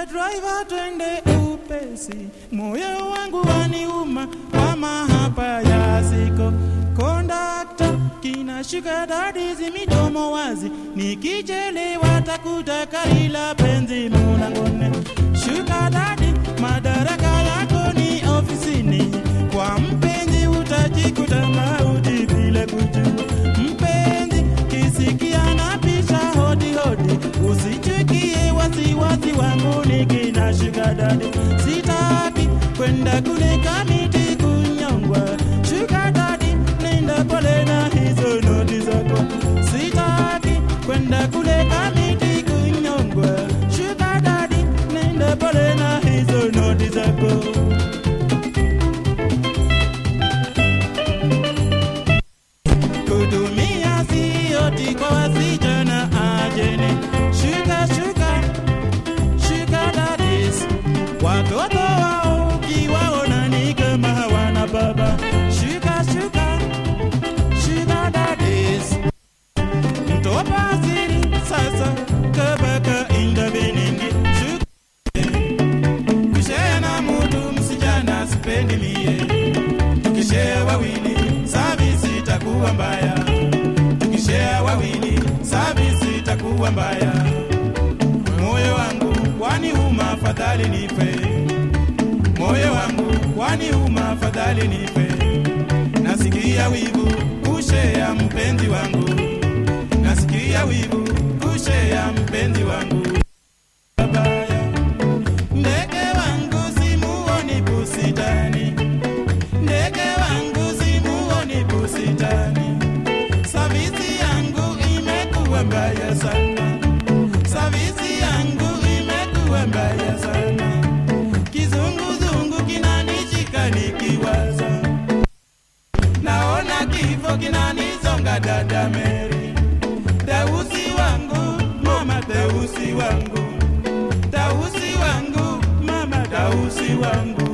driver, twende upesi, moyo wangu waniuma kwa mahaba ya siko. Kondakta kinashika dadizi midomo wazi, nikichelewa takutaka ila penzi mulangoni. Shuka dadi, madaraka yako ni ofisini, kwa mpenzi utajikuta mauti bila kujua. Mpenzi kisikia na pisha hodi hodi, usichukie wasiwasi wangu nikinashika dadi. Sitaki kwenda kule kamiti kunyongwa, shuka dadi, nenda pole na hizo noti zako. Sitaki kwenda kule kamiti kunyongwa, shuka dadi, nenda pole na hizo noti zako. Kutumia sioti kwa wasichana ajeni. Shuka shuka shuka daddies, watoto wao ukiwaona ni kama hawana baba. Shuka shuka shuka daddies, mtopa asili sasa kabaka inda beningi. Shuka kushare na mutu msichana sipendi mie tukishare wawili service itakuwa mbaya tukishare wawili service itakuwa mbaya moyo wangu kwani uma afadhali nife moyo wangu kwani uma afadhali nife nasikia wivu kushea mpenzi wangu nasikia wivu kushea mpenzi wangu Babaya. Ndege wangu simuoni busitani, ndege wangu simuoni busitani. Savisi yangu imekuwa mbaya sana, savisi yangu imekuwa mbaya sana. Kizunguzungu kinanishika nikiwaza, naona kifo kinanizonga dada Mary. Tausi wangu, mama tausi wangu, tausi wangu, mama tausi wangu.